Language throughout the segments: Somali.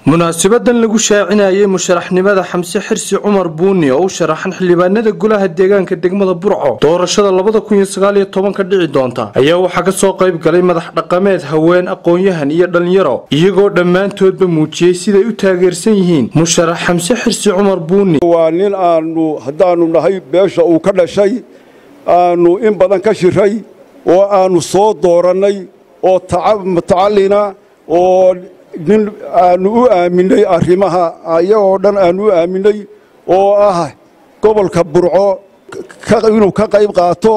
munaasabadan lagu shaacinayay musharaxnimada xamse xirsi cumar buuni oo u sharaxan xildhibaanada golaha deegaanka degmada burco doorashada labada kun iyo sagaal iyo tobanka dhici doonta ayaa waxaa kasoo qayb galay madax dhaqameed haween aqoon-yahan iyo dhallinyaro iyagoo dhammaantoodba muujiyey siday u taageersan yihiin musharax xamse xirsi cumar buuni waa nin aanu haddaanu nahay beesha uu ka dhashay aanu in badan ka shiray oo aanu soo doorannay oo mutacallina oo nin aanu u aaminay arrimaha ayagoo dhan aanu u aaminay oo ah gobolka burco inuu ka qayb qaato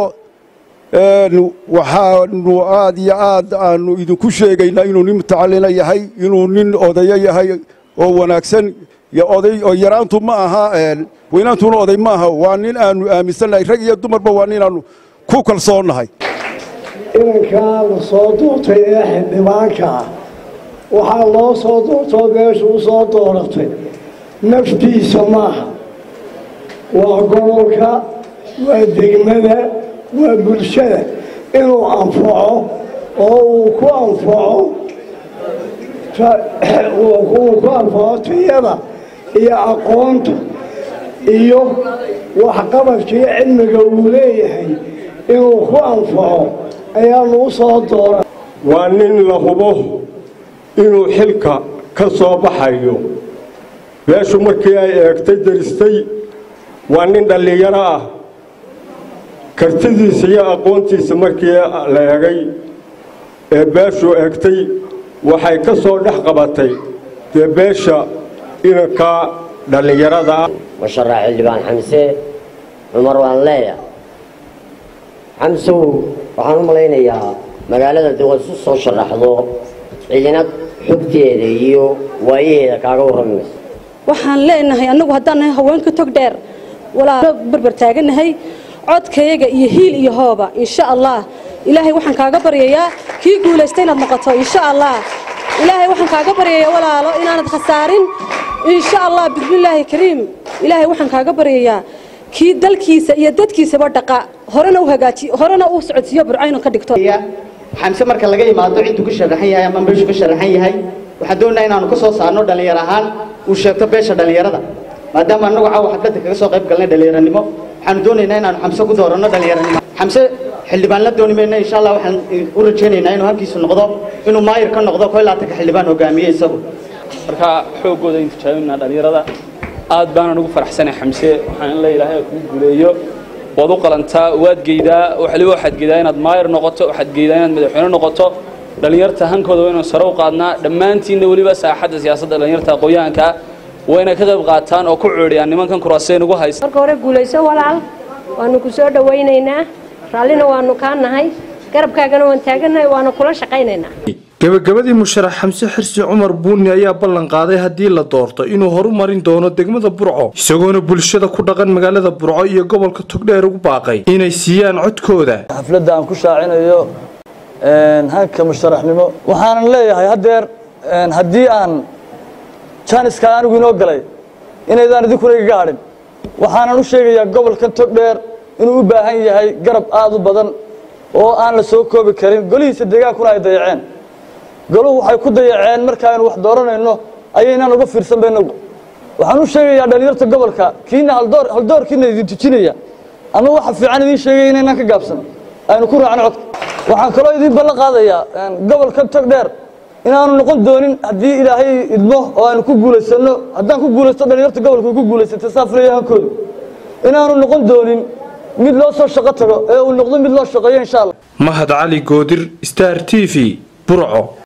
waxaanu aad iyo aad aanu idinku sheegaynaa inuu nin mutacallina yahay inuu nin odayo yahay oo wanaagsan oday oo yaraantu ma aha weynaantuna oday ma aha waa nin aanu aaminsannahay rag iyo dumarba waa ninaannu ku kalsoonnahay inankaa la soo doortay ee xildhibaanka ah waxaa loo soo doortoo beeshu u soo dooratay naftiisa maaha waa gobolka waa degmada waa bulshada inuu anfaco oo uu ku anfaco uu ku anfaco tiyada iyo aqoonta iyo waxqabadkii cilmiga uu leeyahay inuu ku anfaco ayaanu u soo doora waa nin la hubo inuu xilka ka soo baxayo beeshu markii ay eegtay daristay waa nin dhallinyaro ah kartidiisa iyo aqoontiisa markii la eegay ee beeshu eegtay waxay ka soo dhex qabatay dee beesha inanka dhallinyarada ah musharax xildhibaan xamse cumar waan leeya xamsow waxaan u malaynayaa magaalada de waad isu soo sharaxdo ciidina xogteeda iyo waayaheeda kaaga warrami mayso waxaan leenahay annagu haddaan nahay haweenka tog dheer walaa barbar taaganahay codkayaga iyo hiil iyo hooba insha allah ilaahay waxaan kaaga baryayaa kii guulaysta inaad noqoto insha allah ilaahay waxaan kaaga baryayaa walaalo inaanad khasaarin insha allah bismillaahi kariim ilaahay waxaan kaaga baryayaa kii dalkiisa iyo dadkiisaba dhaqa horena u hagaaji horena u socodsiiyo burcayno ka dhigto xamse marka laga imaado ciddu ku sharaxan yahay ama beeshu ka sharaxan yahay waxaan doonayaa inaanu ka soo saarno dhallinyaro ahaan uu sheegto beesha dhallinyarada maadaama annagu caawa xafladda kaga soo qayb galnay dhallinyaranimo waxaanu doonaynaa inaanu xamse ku dooranno dhallinyaranimo xamse xildhibaan la dooni mayna insha allah waxaan u rajaynaynaa inuu halkiisu noqdo inuu maayir ka noqdo koo laatanka xildhibaan hogaamiye isagu marka xooggooda aynu tijaabinaa dhallinyarada aad baanaan ugu faraxsanay xamse waxaan in la ilaahay kugu guuleeyo waad u qalantaa waad geydaa waliba waxaad geydaa inaad maayir noqoto waxaad geydaa inaad madaxweyne noqoto dhallinyarta hankooda waynu sare u qaadnaa dhammaantiinna weliba saaxadda siyaasadda dhallinyarta aqoon-yahanka wayna ka qayb qaataan oo ku coodhiyaan nimankan kuraasay nagu haysa marka hore guulayso walaal waanu ku soo dhowaynaynaa raallina waanu kaa nahay garabkaagana waan taagannahay waanu kula shaqaynaynaa gebagabadii musharax xamse xirsi cumar buuni ayaa ballan qaaday haddii la doorto inuu horumarin doono degmada burco isagoona bulshada ku dhaqan magaalada burco iyo gobolka togdheer ugu baaqay inay siiyaan codkooda xafladda aan ku shaacinayo hanka musharaxnimo waxaanan leeyahay haddeer haddii aan jaaniska anigu inoo galay inaydaan idinkuna igaga hadhin waxaanan u sheegayaa gobolkan togdheer inuu u baahan yahay garab aad u badan oo aan la soo koobi karin golihiisa deegaankuna ay dayaceen goluhu waxay ku dayaceen markaaynu wax dooranayno ayaynaan uga fiirsanba inagu waxaan u sheegayaa dhallinyarta gobolka kiina haldoorkiina idin tujinaya ama waxa fiican idiin sheegaya inaynaan ka gaabsan aynu ku raacno codka waxaan kaloo idiin ballan qaadayaa gobolkan togdheer inaanu noqon doonin haddii ilaahay idmo oo aynu ku guulaysanno haddaan ku guulaysto dhallinyarta gobolka ku guulaysatay saa filaya hankoodu inaanu noqon doonin mid loo soo shaqo tago ee uu noqdo mid loo shaqeeyo insha allah mahad cali goodir star t v burco